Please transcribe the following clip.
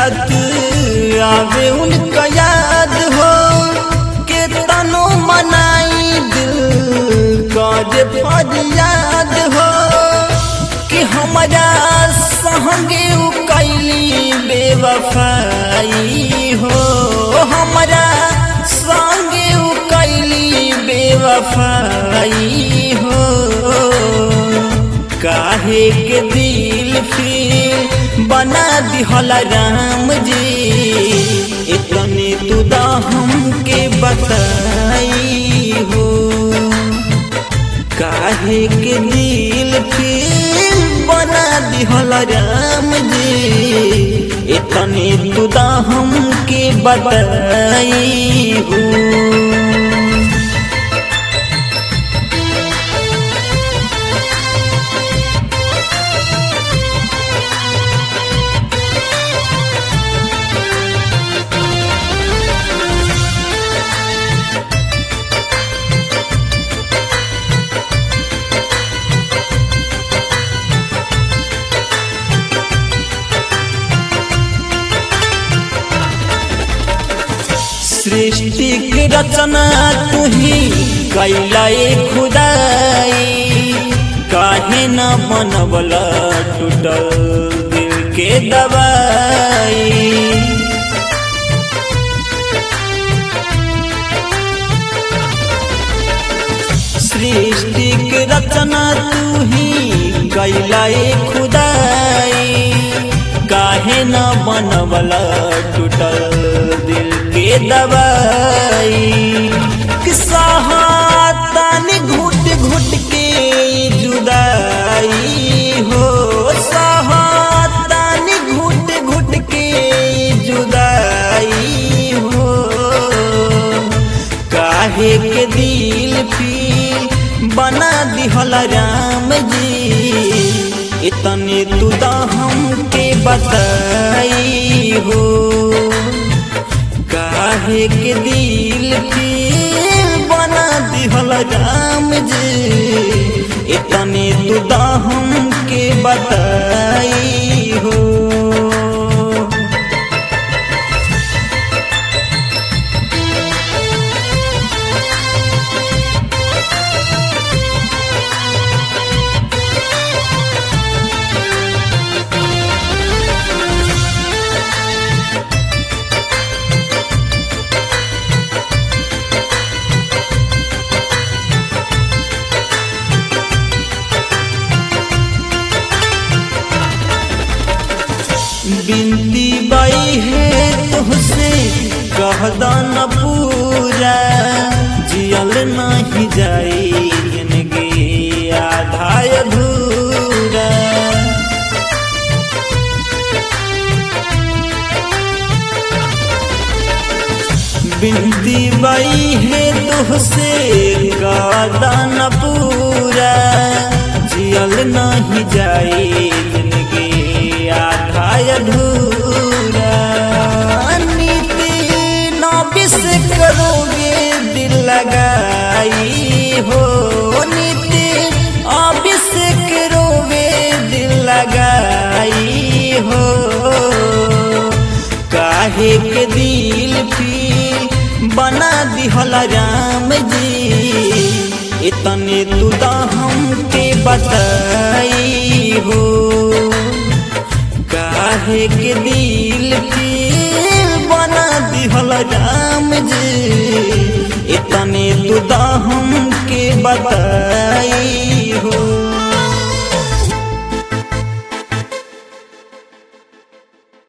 रात आवे उनका याद हो के तनो मनाई दिल काज फरियाद हो कि हमारा संगे उ कैली बेवफाई हो हमारा संगे उ कैली बेवफाई हो काहे के दिल फिर बना दिहला राम जी इतने तुदा हमके बताई हो काहे के दिल फिर बना दिहल राम जी इतने तुदा हमके बताई हो सृष्टि के रचना तू ही कैला खुदाई काहे न मनबला टूटल दिल के दवाई सृष्टि के रचना तू ही कैला खुदाई काहे न बनवला टूटल दिल के दवाई कि सहातानी घुट घुट के जुदाई हो सहातानी घुट घुट के जुदाई हो काहे के दिल फिर बना दिहल राम जी इतने तुदा हमके बताई हो काहे के दिल फिर बना दिहल राम जी इतने तुदा हमके बताई हो बिनती बाई है तुहसे कहदा न पूरा जियल नहीं जाई जिंदगी आधा अधूरा बिनती बाई है तुहसे कहदा न पूरा जियल नहीं जाई जिंदगी आधा अधूरा नीति नौबिस करोगे दिल लगाई हो नीति अबिस करोगे दिल लगाई हो काहे के दिल फिर बना दिहल राम जी इतने तुदा हमके बताई हो काहे के दिल फिर बना दिहल राम जी इतने तुदा हमके बताई